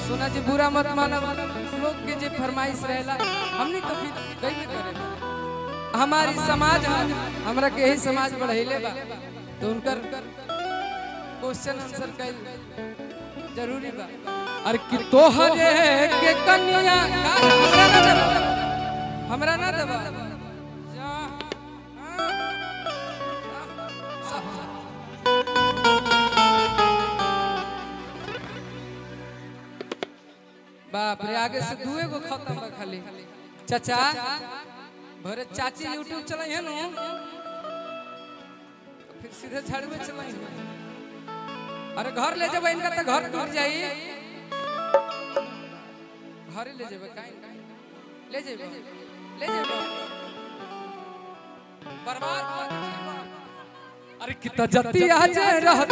सोना जी बुरा मत मानब लोग के जे फरमाइश रहेला हमनी तो फिर कइबे करे हमारी समाज है हमरा के यही समाज बढ़ैले बा तो उनकर क्वेश्चन आंसर कइल जरूरी बा और कि तोहरे के कन्या का हमरा ना देबा हमरा ना देबा जा हाँ। बाप रे आगे से दुए गो खत्म बा खाली चाचा भरे चाची यूट्यूब चलाई है नु तो फिर सीधे झाड़ुए चलाई अरे घर ले जब इनका तो घर टूट जाई घरे ले जेबे काई ले जेबे ले जेबे बर्बाद कर देबे अरे कितना जति आज रहत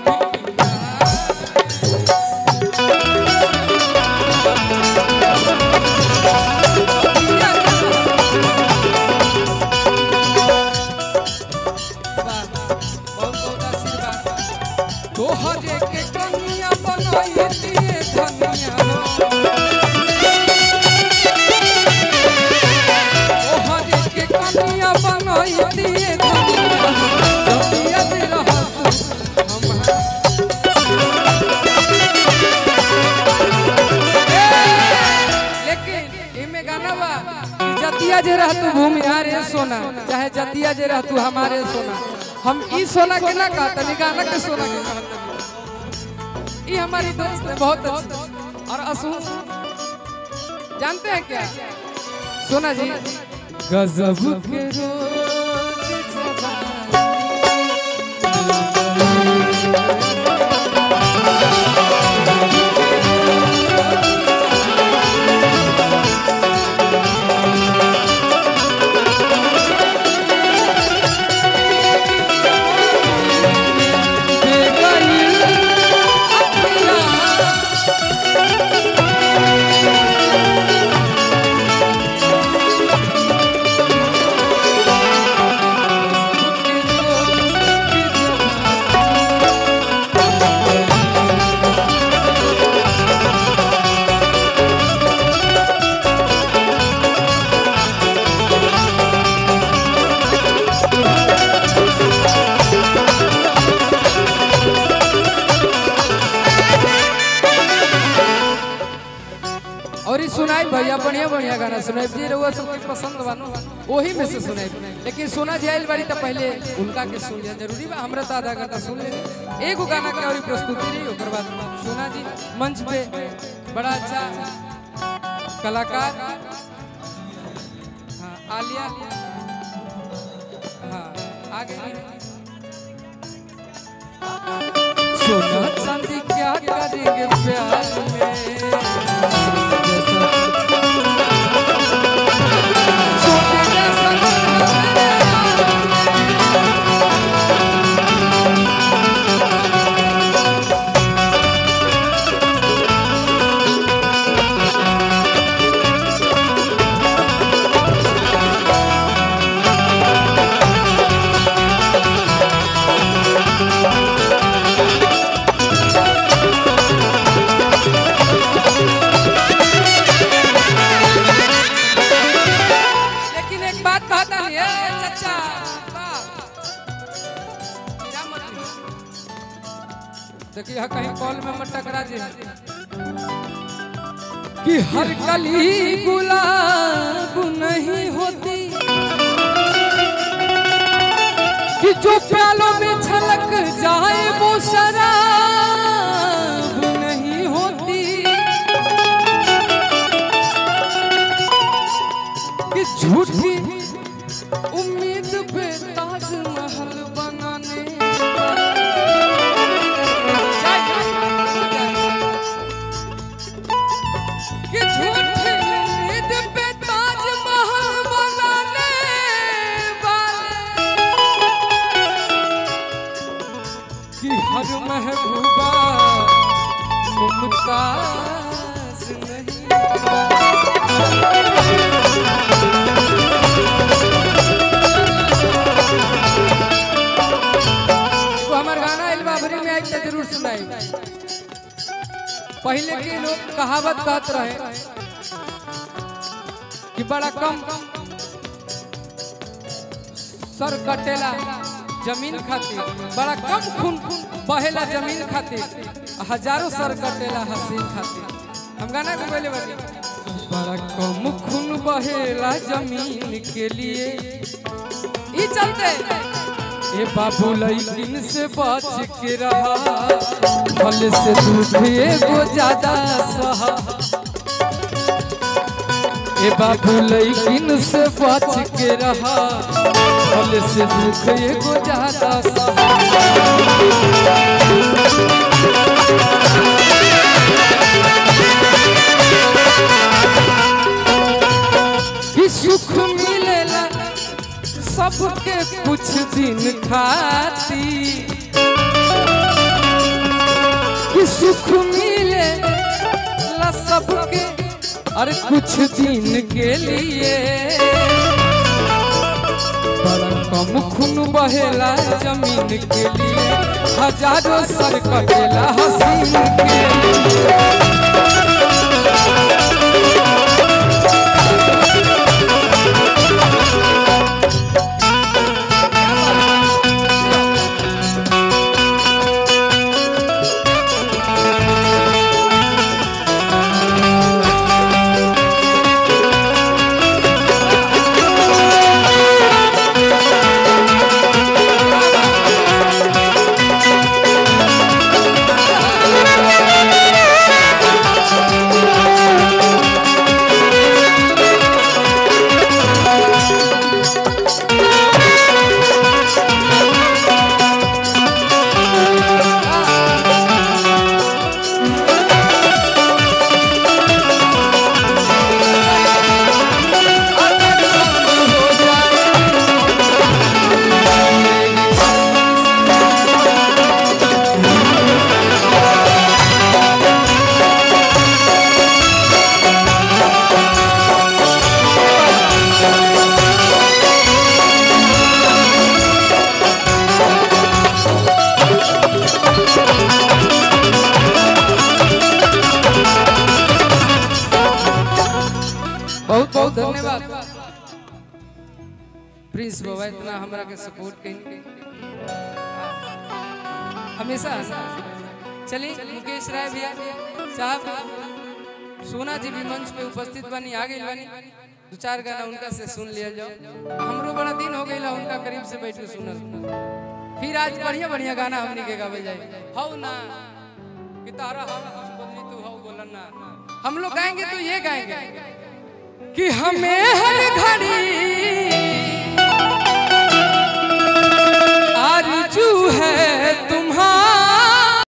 तोहरे के कनिया बनाई दिए धनिया तोहरे के कनिया बनाई दिए धनिया जतिया दे रहत हमार लेकिन इमे गाना बा कि जतिया जे रहतु भूमि हारे सोना चाहे जतिया जे रहतु हमारे सोना हम ई सोना के ना कहत तनी गाना के सोना के कहत ई हमारी दोस्त है बहुत अच्छी और असू जानते हैं क्या सोना जी गजब के रोज और ये सुनाई भैया बढ़िया बढ़िया गाना सुनाई जी रहुआ सबके पसंद बानो वही में से सुनाई लेकिन सोना जाइल बारी तो पहले उनका के सुन लिया जरूरी बा हमरा तो आधा घंटा सुन ले एगो गाना के और प्रस्तुति रही ओकर बाद सोना जी मंच पे बड़ा अच्छा कलाकार हाँ आलिया हाँ आगे सोना चांदी क्या करेंगे प्यार में सोने जैसा लेकिन एक बात कहता नहीं है चाचा बाप। हीरा मत लियो। देखिए हाँ कहीं कॉल में मत टकरा जी कि हर कली गुलाब नहीं होती कि जो प्यालों में छलक जाए वो शराब नहीं होती कि झूठी उम्मीद पे ताजमहल बनाने कि झूठी उम्मीद पे ताजमहल बनाने वाले कि हर महबूबा मुमताज नहीं वो हमार गाना एल्बम में आई तो जरूर सुनाई पहले के लोग कहावत कहत रहे कि बड़ा कम सर कटेला जमीन खातिर बड़ा कम खून बहेला जमीन खातिर हजारों सर कटेला हसीन खातिर हम गाना को बोले बानी बड़ा कम खून बहेला जमीन के लिए ई चलते ए बाबू लैकिन से बच के रहा फल से दूध एगो ज्यादा सहा ए बाबू लैकिन से बच के रहा फल से दुख एगो ज्यादा सहा कि सुख मिलेला सबके कुछ दिन खाती कि सुख मिले ला सबके अरे कुछ दिन के लिए बड़ा कम खून बहेला जमीन के लिए हजारों सर कटेला हसीन के लिए बहुत बहुत धन्यवाद प्रिंस बाबा इतना हमरा के सपोर्ट कहीं हमेशा चलिए मुकेश राय भैया साहब सोना जी भी मंच पे उपस्थित बनी आ गई बनी दो चार गाना उनका से सुन लिया जाओ हमरो बड़ा दिन हो गई उनका करीब से बैठ के सुनल फिर आज बढ़िया बढ़िया गाना हमनी के गावे जाए हौ ना कि तारा हम कुछ बोलनी तू हौ बोलन ना हम लोग गाएंगे तो ये गाएंगे कि हमें हर घड़ी